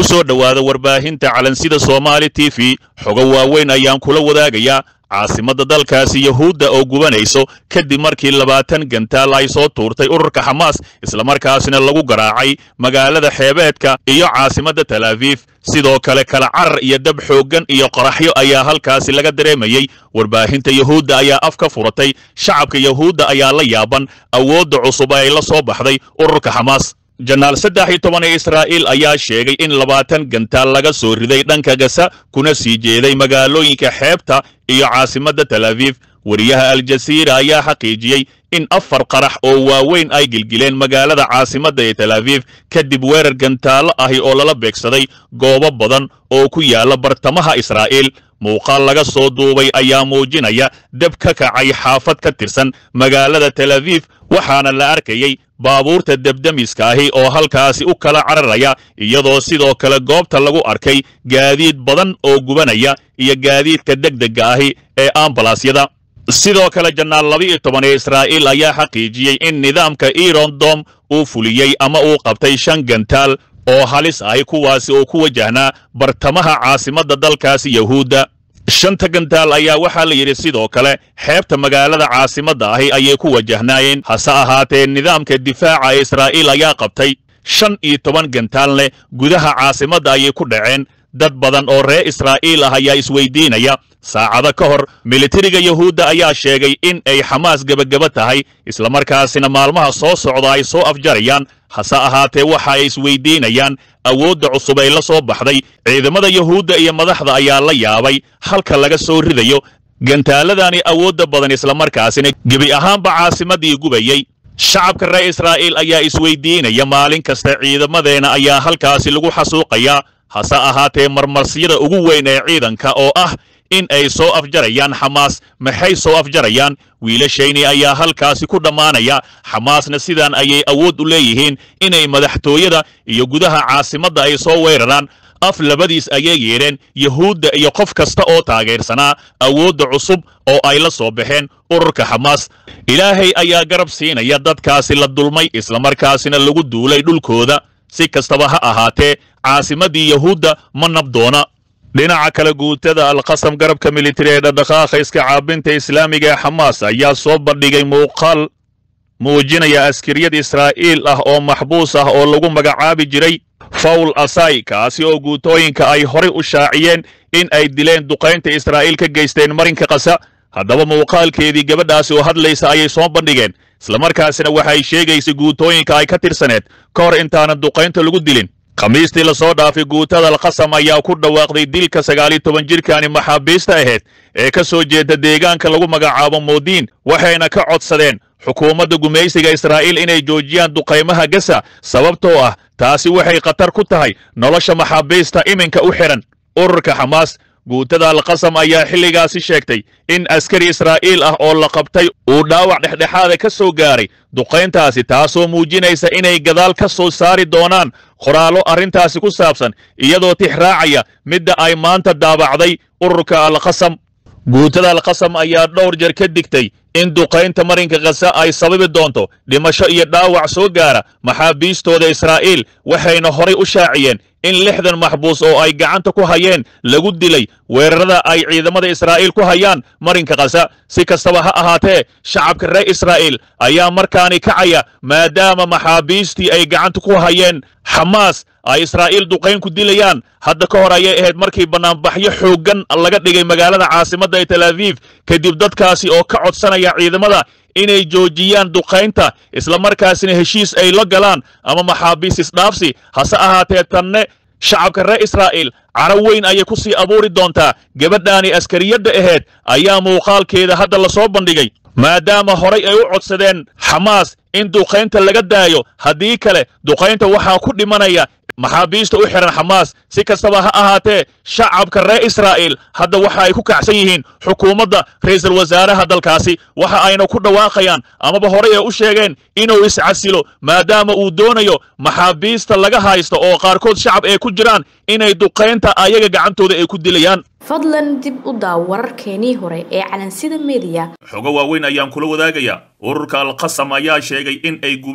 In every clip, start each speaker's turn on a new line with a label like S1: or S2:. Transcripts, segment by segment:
S1: ku soo dhowaada warbaahinta calansida soomaali t v xogo waaweyn ayaan kula wadaagayaa caasimadda dalkaasi yahuudda oo gubanayso kadib markii labaatan gantaal ay soo tuurtay ururka xamaas islamarkaasina lagu garaacay magaalada xeebeedka iyo caasimadda tal aviif sidoo kale kala carar iyo dab xooggan iyo qoraxyo ayaa halkaasi laga dareemayey warbaahinta yahuudda ayaa af ka furatay shacabka yahuudda ayaa la yaaban awoodda cusub ay la soo baxday ururka xamaas janaal saddex iyo toban ee israa'iil ayaa sheegay in labaatan gantaal laga soo riday dhanka gasa kuna sii jeeday magaalooyinka xeebta iyo caasimadda tal aviif wariyaha aljasiira ayaa xaqiijiyey in afar qarax oo waaweyn ay gilgileen magaalada caasimadda ee tal aviif kadib weerar gantaallo ahi oo lala beegsaday goobo badan oo ku yaala bartamaha israa'iil muuqaal laga soo duubay ayaa muujinaya deb ka kacay xaafad ka tirsan magaalada tal aviif waxaana la arkayey baabuurta debdemiska ahi oo halkaasi u kala cararaya iyadoo sidoo kale goobta lagu arkay gaadiid badan oo gubanaya iyo gaadiidka degdega ahi ee ambalaasyada sidoo kale janaal laba-iyo toban ee israa'iil ayaa xaqiijiyey in nidaamka iron dom uu fuliyey ama uu qabtay shan gantaal oo halis ahi kuwaasi oo ku wajahnaa bartamaha caasimadda dalkaasi yahuudda shanta gantaal ayaa waxaa la yidhi sidoo kale xeebta magaalada caasimadda ahi ayay ku wajahnaayeen hase ahaatee nidaamka difaaca ee israa'iil ayaa qabtay shan iyo toban gantaal leh gudaha caasimadda ayay ku dhaceen dad badan oo reer israa'iil ah ayaa isweydiinaya saacado ka hor militariga yahuudda ayaa sheegay in ay xamaas gebageba tahay islamarkaasina maalmaha soo socda ay soo afjarayaan hase ahaatee waxa ay isweydiinayaan awoodda cusub ay la soo baxday ciidamada yahuudda iyo madaxda ayaa la yaabay halka laga soo ridayo gantaaladani awoodda badan islamarkaasina gebi ahaanba caasimaddii gubayey shacabka reer israa'iil ayaa isweydiinaya maalin kasta ciidamadeena ayaa halkaasi lagu xasuuqayaa hase ahaatee marmarsiyada ugu weyn ee ciidanka oo ah in ay soo afjarayaan xamaas maxay soo afjarayaan wiilashayni ayaa halkaasi ku dhammaanaya xamaasna sidaan ayay awood u leeyihiin inay madaxtooyada iyo gudaha caasimadda ay soo weeraraan af labadiis ayay yeedheen yahuudda iyo qof kasta oo taageersanaa awoodda cusub oo ay la soo baxeen ururka xamaas ilaahay ayaa garab siinaya dadkaasi la dulmay islamarkaasina lagu duulay dhulkooda si kastaba ha ahaatee caasimaddii yahuudda ma nabdoona dhinaca kale guutada alqasam garabka militari ee dhadhaqaaqa iska caabinta islaamiga ee xamaas ayaa soo bandhigay muuqaal muujinaya askariyad israa'iil ah oo maxbuus ah oo lagu magacaabi jiray fawl asai kaasi oo guutooyinka ay horay u shaaciyeen in ay dileen duqaynta israa'iil ka geysteen marinka qasa haddaba muuqaalkeedii gabadhaasi oo hadlaysa ayay soo bandhigeen islamarkaasina waxay sheegaysa guutooyinka ay ka tirsaneed ka hor intaanan duqaynta lagu dilin khamiistii lasoo dhaafay guutada alqasam ayaa ku dhawaaqday dilka sagaal iyo toban jirkaani maxaabiista ahayd ee ka soo jeeda deegaanka lagu magacaabo moodiin waxayna ka codsadeen xukuumadda gumaysiga israa'iil inay joojiyaan duqaymaha gasa sababtoo ah taasi waxay khatar ku tahay nolosha maxaabiista iminka u xidhan ururka xamaas guutada alqasam ayaa xilligaasi sheegtay in askari israa'iil ah oo la qabtay uu dhaawac dhexdhexaada ka soo gaaray duqayntaasi taasoo muujinaysa inay gadaal ka soo saari doonaan qoraallo arrintaasi ku saabsan iyadoo tix raacaya midda ay maanta daabacday ururka alqasam guutada alqasam ayaa dhowr jeer ka digtay in duqaynta marinka khasa ay sababi doonto dhimasho iyo dhaawac soo gaara maxaabiistooda israa'iil waxayna horay u shaaciyeen in lixdan maxbuus oo ay gacanta ku hayeen lagu dilay weerarada ay ciidamada israa'iil ku hayaan marinka khasa si kastaba ha ahaatee shacabka reer israa'iil ayaa markaani kacaya maadaama maxaabiistii ay gacanta ku hayeen xamaas ay israa'iil duqayn ku dilayaan hadda ka hor ayay ahayd markii bannaanbaxyo xooggan laga dhigay magaalada caasimadda ee tel aviif kadib dadkaasi oo ka codsanaya ciidamada inay joojiyaan duqaynta islamarkaasina heshiis ay la galaan ama maxaabiis isdhaafsi hase ahaatee tanne shacabka reer israa'iil caro weyn ayay ku sii abuuri doontaa gabadhaani askariyadda ahayd ayaa muuqaalkeeda hadda la soo bandhigay maadaama horay ay u codsadeen xamaas in duqaynta laga daayo haddii kale duqaynta waxaa ku dhimanaya maxaabiista u xihan xamaas si kastaba ha ahaatee shacabka reer israa'iil hadda waxa ay ku kacsan yihiin xukuumadda ra'iisul wasaaraha dalkaasi waxa ayna ku dhawaaqayaan amaba horey ay u sheegeen inuu iscasilo maadaama uu doonayo maxaabiista laga haysto oo qaarkood shacab ay ku jiraan inay duqaynta ayaga gacantooda ay ku dilayaan
S2: fadlan dib u daaw wararkeenii hore ee calansida mediya
S1: xogo waaweyn ayaan kula wadaagayaa ururka alqasam ayaa sheegay in ay gubeen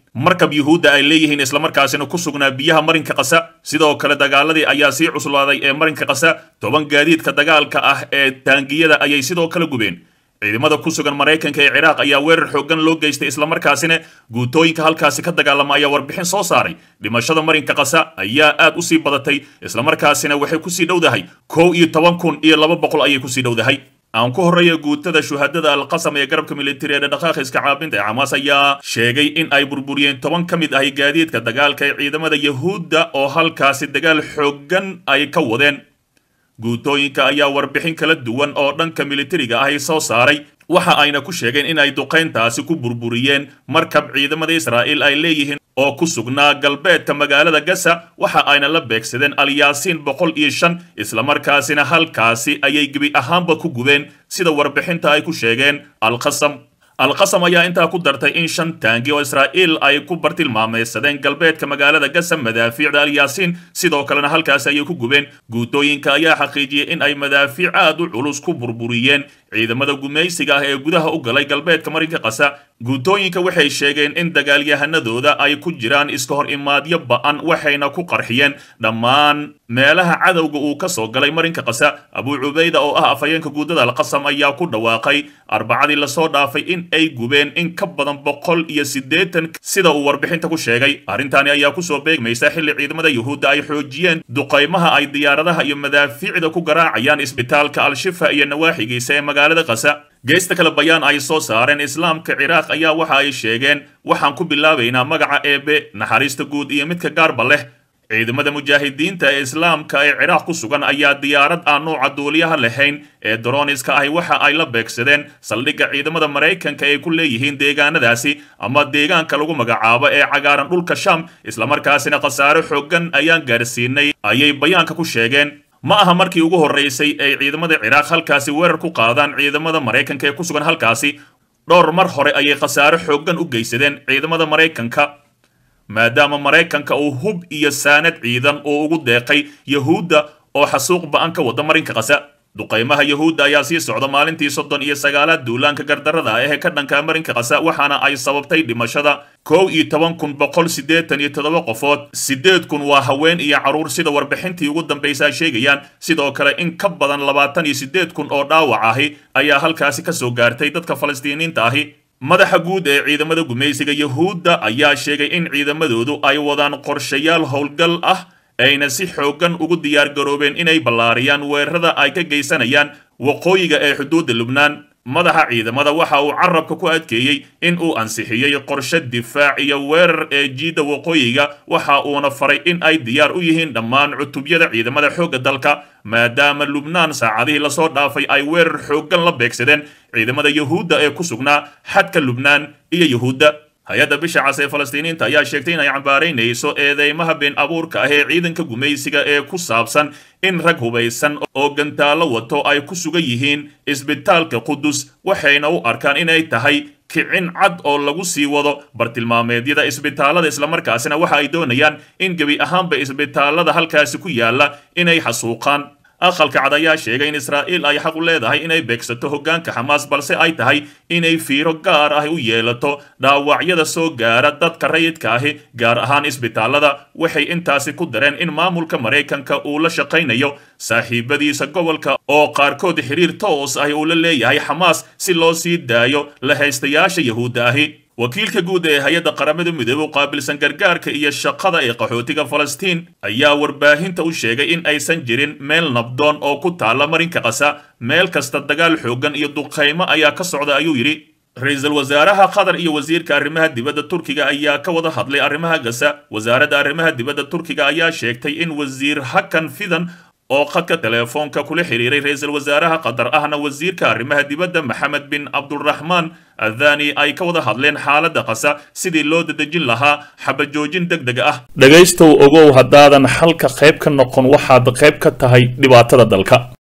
S1: markab yuhuudda ay leeyihiin islamarkaasina ku sugnaa biyaha marinka qasa sidoo kale dagaaladii ayaa sii cuslaaday ee marinka qasa toban gaadiidka dagaalka ah ee taangiyada ayay sidoo kale gubeen ciidamada ku sugan maraykanka ee ciraaq ayaa weerar xooggan loo geystay islamarkaasina guutooyinka halkaasi ka dagaalama ayaa warbixin soo saaray dhimashada marinka qasa ayaa aad u sii badatay islamarkaasina waxay kusii dhowdahay kow iyo toban kun iyo laba boqol ayay kusii dhowdahay aan ku horreeya guutada shuhadada alqasam ee garabka militari ee dhaqdhaqaaqa iska caabinta ee xamaas ayaa sheegay in ay burburiyeen toban ka mid ahi gaadiidka dagaalka ee ciidamada yahuudda oo halkaasi dagaal xooggan ay ka wadeen guutooyinka ayaa warbixin kala duwan oo dhanka militariga ahi soo saaray waxa ayna ku sheegeen in ay duqayntaasi ku burburiyeen markab ciidamada israa'iil ay leeyihiin oo ku sugnaa galbeedka magaalada gasa waxa ayna la beegsadeen alyaasiin boqol iyo shan islamarkaasina halkaasi ayay gebi ahaanba ku gubeen sida warbixinta ay ku sheegeen alqasam alqasam ayaa intaa ku dartay in shan taangi oo israa'iil ay ku bartilmaameysadeen galbeedka magaalada gasa madaafiicda alyaasiin sidoo kalena halkaasi ayay ku gubeen guutooyinka ayaa xaqiijiyey in ay madaafiic aad u culus ku burburiyeen ciidamada gumaysiga ah ee gudaha u galay galbeedka marinka qasa guutooyinka waxay sheegeen in dagaalyahanadooda ay ku jiraan iska hor imaadyo ba'an waxayna ku qarxiyeen dhammaan meelaha cadowga uu ka soo galay marinka qasa abuu cubayda oo ah afhayeenka guudada alqasam ayaa ku dhawaaqay arbacadii lasoo dhaafay in ay gubeen in ka badan boqol iyo siddeetan sida uu warbixinta ku sheegay arrintaani ayaa kusoo beegmaysa xilli ciidamada yuhuudda ay xoojiyeen duqaymaha ay diyaaradaha iyo madaafiicda ku garaacayaan isbitaalka al-shifa iyo nawaaxigiisa ee magaalada qasa geesta kale bayaan ay soo saareen islaamka ciraaq ayaa waxa ay sheegeen waxaan ku bilaabaynaa magaca eebe naxariista guud iyo midka gaarba leh ciidamada mujaahidiinta ee islaamka ee ciraaq ku sugan ayaa diyaarad aan nuuca duuliyaha lahayn ee droniska ahi waxa ay la beegsadeen saldhigga ciidamada maraykanka ay ku leeyihiin deegaanadaasi ama deegaanka lagu magacaabo ee cagaaran dhulka sham islamarkaasina khasaare xooggan ayaan gaarsiinay ayay bayaanka ku sheegeen ma aha markii ugu horraysay ay ciidamada ciraaq halkaasi weerar ku qaadaan ciidamada maraykanka ee ku sugan halkaasi dhowr mar hore ayay khasaare xooggan u geysadeen ciidamada maraykanka maadaama maraykanka uu hub iyo saanad ciidan uu ugu deeqay yahuudda oo xasuuq ba'an ka wada marinka qasa duqaymaha yahuudda ayaa sii socda maalintii soddon iyo sagaalaad duulaanka gardarrada ah ee ka dhanka marinka qasa waxaana ay sababtay dhimashada kow iyo toban kun boqol siddeetan iyo toddoba qofood siddeed kun waa haween iyo carruur sida warbixintii ugu dambaysa ay sheegayaan sidoo kale in ka badan labaatan iyo siddeed kun oo dhaawac ahi ayaa halkaasi ka soo gaartay dadka falastiiniinta ahi madaxa guud ee ciidamada gumaysiga yahuudda ayaa sheegay in ciidamadoodu ay wadaan qorshayaal howlgal ah ayna si xooggan ugu diyaar garoobeen inay ballaariyaan weerarada ay ka geysanayaan waqooyiga ee xuduudda lubnaan madaxa ciidamada waxa uu carabka ku adkeeyey in uu ansixiyey qorshe difaac iyo weerar ee jiidda waqooyiga waxa uuna faray in ay diyaar u yihiin dhammaan cutubyada ciidamada xoogga dalka maadaama lubnaan saacadihii lasoo dhaafay ay weerar xooggan la beegsadeen ciidamada yahuudda ee ku sugnaa xadka lubnaan iyo yahuudda hay-adda bisha cas ee falastiiniinta ayaa sheegtay in ay cambaaraynayso eedeymaha been abuurka ah ee ciidanka gumaysiga ee ku saabsan in rag hubaysan oo gantaallo wato ay ku sugan yihiin isbitaalka qudus waxayna u arkaan inay tahay kicin cad oo lagu sii wado bartilmaameedyada isbitaalada islamarkaasina waxa ay doonayaan in gebi ahaanba isbitaalada halkaasi ku yaalla inay xasuuqaan aqalka cad ayaa sheegay in israa'iil ay xaq u leedahay inay beegsato hoggaanka xamaas balse ay tahay inay fiiro gaar ah u yeelato dhaawacyada soo gaara dadka rayidka ahi gaar ahaan isbitaalada waxay intaasi ku dareen in maamulka maraykanka uu la shaqaynayo saaxiibadiisa gobolka oo qaarkood xiriir toos ahi uu la leeyahay xamaas si loo sii daayo la haystayaasha yahuudda ahi wakiilka guud ee hay-adda qaramada midoobe u qaabilsan gargaarka iyo shaqada ee qaxootiga falastiin ayaa warbaahinta u sheegay in aysan jirin meel nabdoon oo ku taalla marinka qasa meel kasta dagaal xooggan iyo duqaymo ayaa ka socda ayuu yidhi ra-iisul wasaaraha qatar iyo wasiirka arrimaha dibadda turkiga ayaa ka wada hadlay arrimaha gasa wasaaradda arrimaha dibadda turkiga ayaa sheegtay in wasiir hakan fidan oo khadka teleefoonka kula xiriiray ra-iisul wasaaraha qatar ahna wasiirka arrimaha dibadda maxamed bin cabduraxmaan adani ay ka wada hadleen xaaladda qasa sidii loo dadejin lahaa xabajoojin deg deg ah dhegaystow ogow haddaadan xalka qayb ka noqon waxaad qayb ka tahay dhibaatada dalka